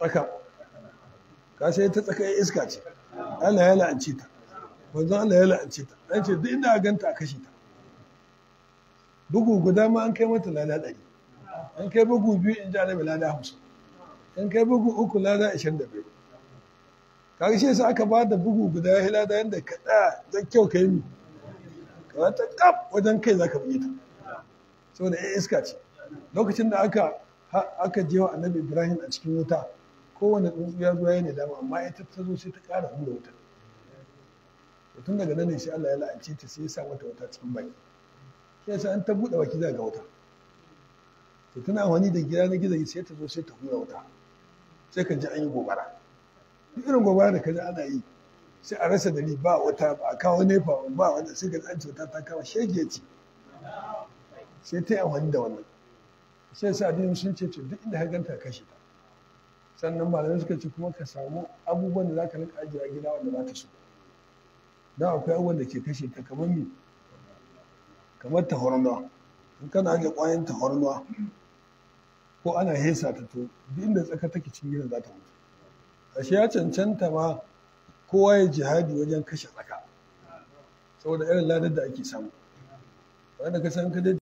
tsaka ka sai ta tsaka iska ce Allah ya la'anci ta manzon Allah ya la'anci ta an ce duk inda a ganta a kashe ta bugu guda ma an kai mata lada ɗari an kai bugu biyu in ji annabi lada hamsin an kai bugu uku lada ashirin da biyu kaga shi yasa aka ba da bugu guda ya lada yadda ka tsaya da kyau ka yi mi ka ta kaf wajen kai za ka bi ta saboda ya iska ce lokacin da aka aka je wa annabi ibrahim a cikin wuta kowane tsuntsu ya zo ya ne dama amma ita ta zo sai ta ƙara hura wuta tun daga nan ne sai Allah ya la'ance ta sai ya sa mata wuta cikin baki shi yasa an ta buɗe baki za ga wuta to tana wani da gida na gizo sai ta zo sai ta hura wuta sai ka ji an yi gobara duk irin gobara da ka ji ana yi sai a rasa dari ba wata ba a kawo nefa ba wanda sai ka ji an ce wuta ta kama shege ce sai ta yi amfani da wannan sai yasa addinin sun ce duk inda ka ganta kashe ta sannan malamai suka ce kuma ka samu abubuwan da za ka rika ajiye a gida wanda ba ta so don akwai abubuwan da ke kashe ta kamar mi kamar tahornuwa in kana ajiye ƙwayan tahornuwa ko ana hesa ta to duk inda tsaka take cikin gidan za ta mutu ashe ya cancanta ma kowa ya jihadi wajen kashe tsaka saboda irin ladar da ake samu wanda ka san ka